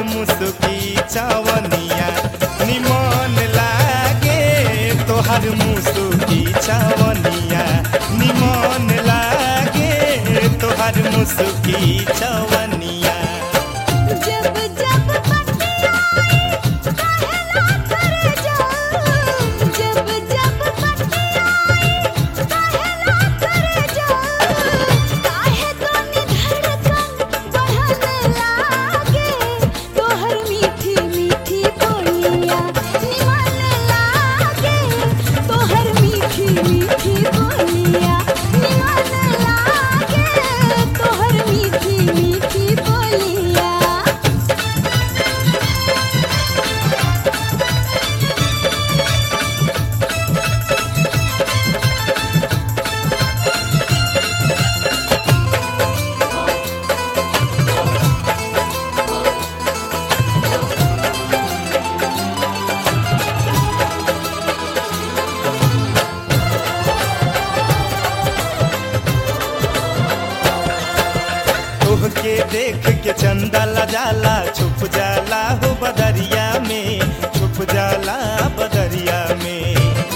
मुसुकी चवनिया निमन लागे तोहर मुसुकी चवनिया निमन लागे तोहर मुसुकी चवनिया जब जब पटिया कहला कर जाऊं जब जब पटिया कहला कर जाऊं काहे तोनी धड़कन बढ़ने लागे तोहर मीठी मीठी बोलिया निमन लागे तोहर मीठी मीठी बोलिया निमन लागे तोहर मीठी मीठी बोलिया तोहके देख के चंदा ला जाला छुप जाला हो बदरिया में छुप जाला बदरिया में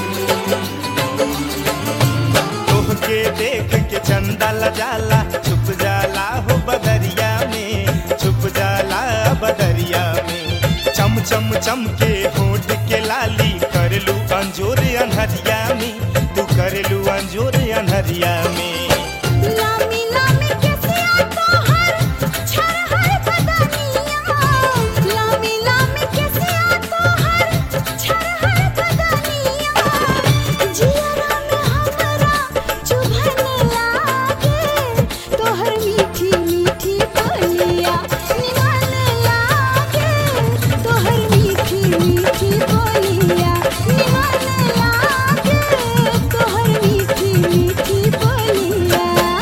तोहके देख के चंदा ला जाला छुप जाला हो बदरिया में छुप जाला बदरिया में चम चम चम के होठ के लाली करलू अंजोर अनहरिया में तू करलू अंजोर अनहरिया में लामी लामी केसिया तोहर छरहर बदनिया लामी लामी केसिया तोहर छरहर बदनिया जियरा में हमरा चुभन लागे तोहर मीठी मीठी बोलिया निमन लागे तोहर मीठी मीठी बोलिया निमन लागे तोहर मीठी मीठी बोलिया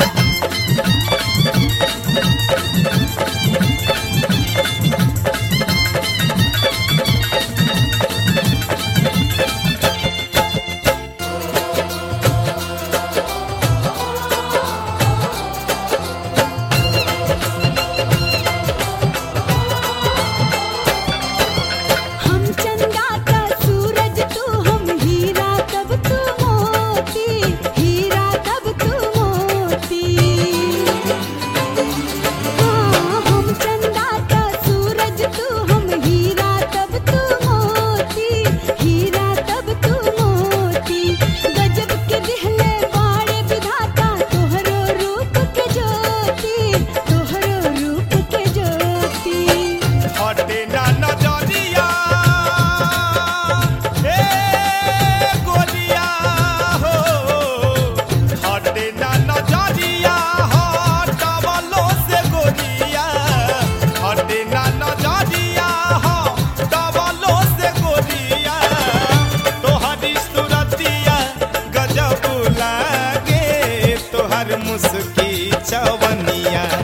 हम चंदा का सूरज तू हम हीरा तब तू मोती हीरा तब तू मोती हाँ हम चंदा का सूरज तू हम हीरा तब तू मोती हीरा तब तू मोती गजब के दिहले बाड़े विधाता तोहरो रूप के ज्योति तोहरो रूप के ज्योति हटे ना नजरिया ए गोलिया हो हटे ना नजरिया हटवलो से गोलिया हटे ना नजरिया हटवलो से गोलिया तोहरी सुरतिया गजब लागे तोहर मुस्की चवनिया